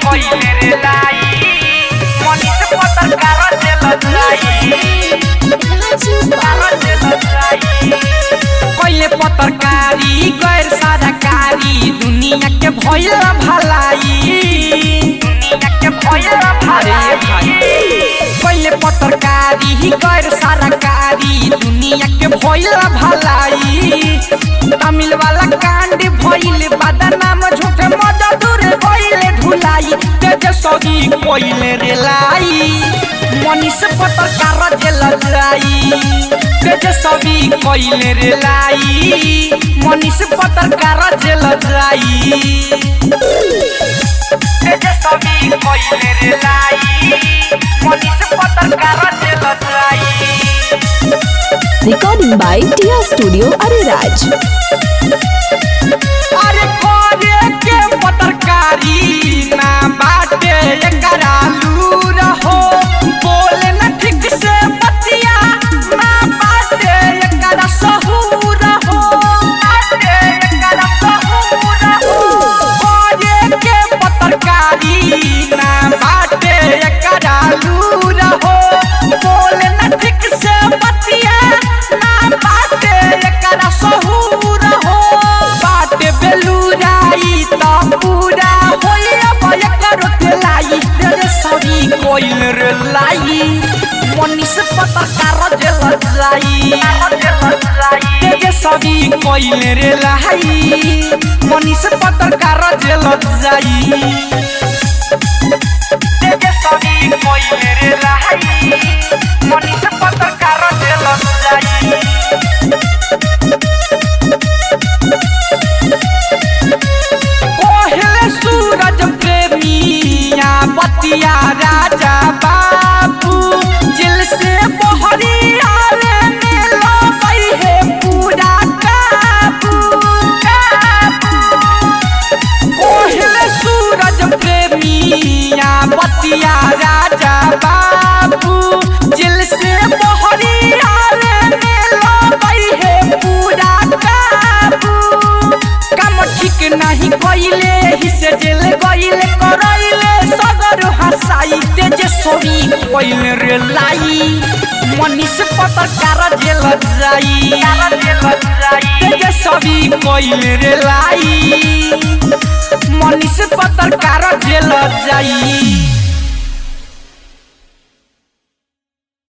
कइले रे लाई मनीष पत्रकार जेल जाई कइले पत्रकारी गैर सरकारी दुनिया के भइल भलाई दुनिया के भइल भलाई कइले पत्रकारी गैर सरकारी दुनिया के भइल भलाई तमिल वाला कांड भइल बदनाम झूठे मजदूर भइल ढुलाई तेजस्वी कइले रे लाई मनीष पत्रकार जेल जाई तेजस्वी कइले रे लाई मनीष पत्रकार जेल जाई तेजस्वी कइले रे लाई मनीष पत्रकार जेल जाई Recording by Tia Studio Ariraj. अरे करे के पत्रकारी ना बाटे एकरा लूर हो बोले न ठीक से बतिया ना बाटे एकरा सहूर हो बाटे एकरा सहूर हो करे के पत्रकारी ना बाटे एकरा लूर हो बोले न ठीक से बतिया ना बाटे एकरा सहूर हो बाटे बेलुराई त पूरा होइया बया करो के लाई तेरे सरी कोइल रे लाई मनीष पत्रकार जेल जाई तेरे सरी कोइल रे लाई मनीष पत्रकार जेल जाई तेरे सरी कोइल रे लाई मनीष पत्रकार जेल जाई कोहले सूरज प्रेमिया बतिया राजा बाबू जिल से बहरिया रे मिलो गई है पूरा काबू कोहले सूरज प्रेमिया बतिया राजा बाबू जिल से बहरिया रे मिलो गई है पूरा काबू काम ठीक नहीं कइले हिसे जेल गइले करइले सगर हसाई तेजस्वी कइले रे लाई मनीष पत्रकार जेल जाई तेजस्वी कइले रे लाई मनीष पत्रकार जेल जाई